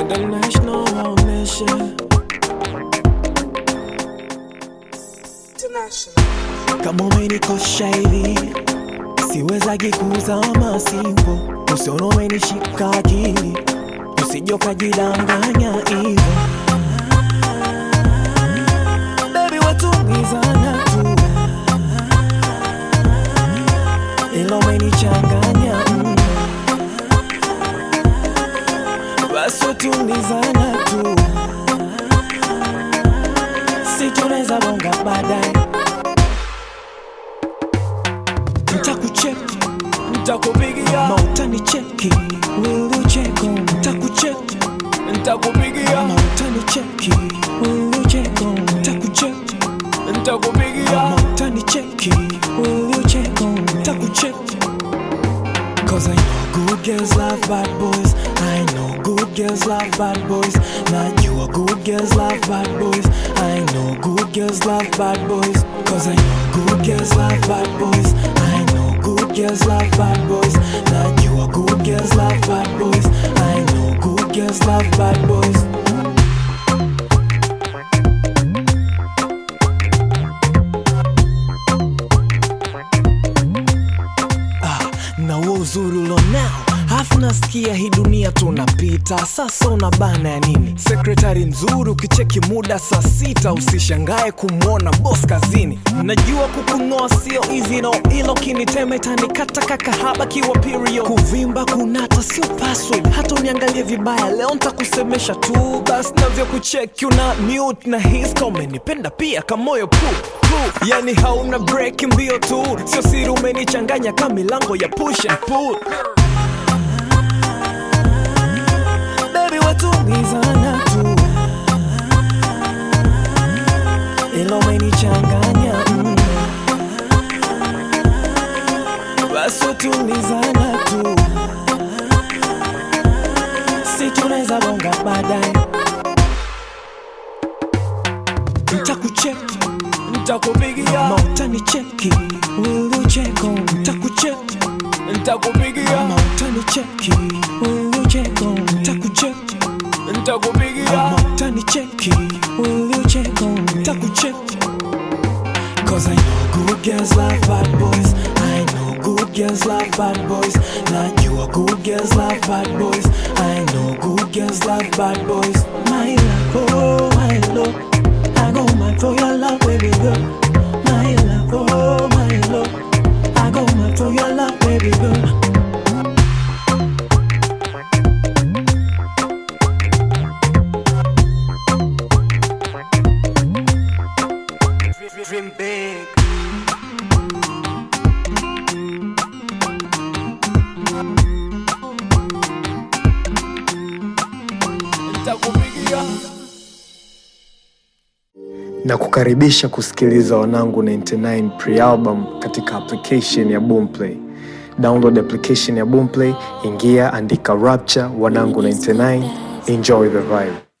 International mission. Kama umenikosha hivi siwezagi kuzama simpo, usione umenishika akili, usije ukajidanganya hivo. Baby watulizana tu, ila umenichanganya mno, basi watulizana tu, si tunaweza bonga baadaye ntakucheki ntakupigia mautani cheki wilucheko ntakucheki ntakupigia mautani cheki wilucheko ntakucheki ntakupigia mautani cheki wilucheko ntakucheki Cause I know good girls love bad boys. I know good girls love bad boys. Not you are good girls love bad boys. I know good girls love bad boys. Cause I know good girls love bad boys. I know good girls love bad boys. Not you are good girls love bad boys. I know good girls love bad boys. na huo uzuri ulionao hafu nasikia hii dunia tunapita sasa una bana ya nini sekretari mzuri ukicheki muda saa sita usishangae kumwona bos kazini najua kukunoa sio hizi no ilo kinitema itanikata kakahaba kiwa period kuvimba kunata sio password hata uniangalie vibaya leo ntakusemesha tu basi navyo kucheki una mute na hiska umenipenda pia kamoyo pu pu yani hauna break mbio tu sio siri umenichanganya ka milango ya push and pull baby watulizana tu ila umenichanganya mno basi watulizana tu si tunaweza bonga baadaye ntakucheki ntakupigia mautani cheki wilucheko ntakucheki ntakupigia mautani cheki wilucheko ntakucheki ntakupigia mautani cheki wilucheko ntakucheki Cause I know good girls love bad boys. I know good girls love bad boys. Not you are good girls love bad boys. I know good girls love bad boys. My love, oh my love. I go mad for your love, baby girl. My love, oh my love. I go mad for your love, baby girl. Dream big. Nitakupigia. na kukaribisha kusikiliza wanangu 99 pre-album katika application ya boomplay download application ya boomplay ingia andika rapture wanangu 99 enjoy the vibe